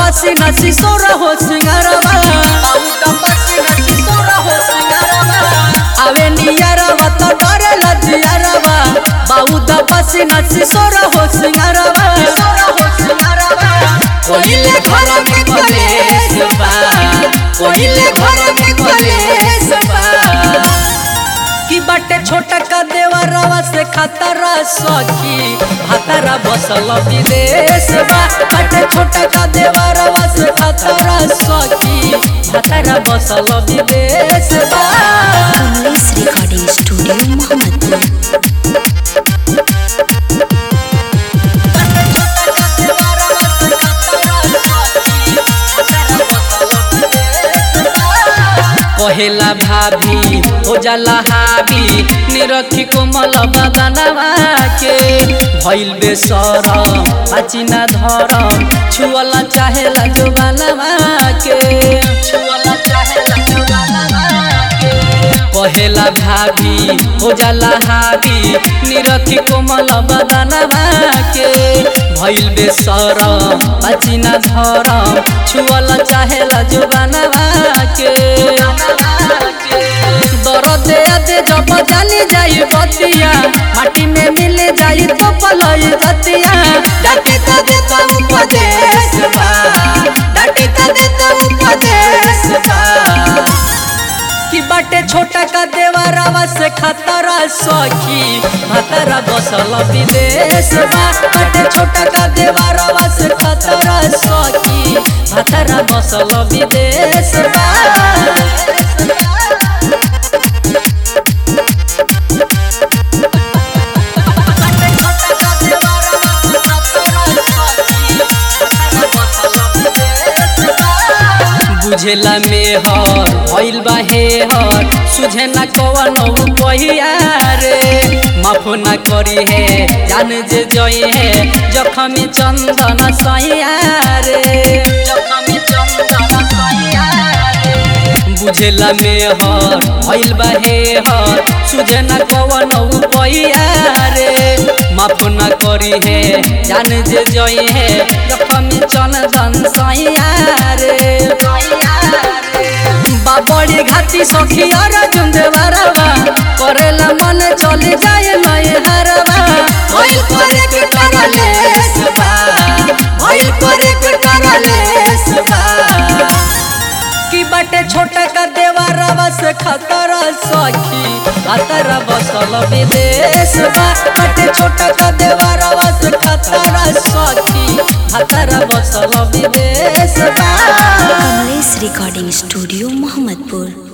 पसीना सिसोर हो सिंगारवा बाउदा पसीना सिसोर हो सिंगारवा आवे नियरवा तो डरे लजियरवा बाउदा पसीना सिसोर हो सिंगारवा सिसोर हो सिंगारवा कोइले घर में कलेश बा कोइले घर में कलेश बा की बाटे छोटा का देवरवा से खतरा सखी खतरा बसल विदेश बा बाटे छोटा का देवरवा से खतरा सखी खतरा बसल विदेश बा कमलेश रिकॉर्डिंग स्टूडियो मोहम्मदपुर कहेला भाभी हो जाला हावी निरखी कोमल बदनवा के भइल बेसरम पाचिना धरम छुअला चाहेला जो बनवा के छुअला चाहेला जो बनवा के कहेला भाभी हो जाला हावी निरखी कोमल बदनवा के भइल बेसरम पाचिना धरम छुअला चाहेला जो बनवा के दरद दे जब जानी जाई बतिया माटी में मिल जाई तो पलई धतिया डाके तो देता उपदेश बा डाके तो देता उपदेश बा कि बाटे छोटा का देवरवा से खतरा सखी खतरा बसल विदेश बा बाटे छोटा का देवरवा से खतरा सखी खतरा बसल विदेश बा बुझेला मेहर भइल बा हेहर सुझे न कवन पहिया रे माफ न करी हे जान जे जई हे जखमी चंदन सैया रे जखमी चंदन सैया रे बुझेला मेहर भइल बा हेहर सुझे न कवन पहिया रे माफ न करी हे जान जे जई हे जखमी चंदन सैया रे बाबड़ी घाटी सखी और जुंदे बरवा करेला मन चले जाए नए हरवा भइल करे के करलेस बा भइल करे के करलेस बा की बाटे छोटा का देवरवा से खतरा सखी खतरा बसल विदेश बा बाटे छोटा का देवरवा से खतरा सखी खतरा बसल विदेश बा कमलेश रिकॉर्डिंग स्टूडियो मोहम्मदपुर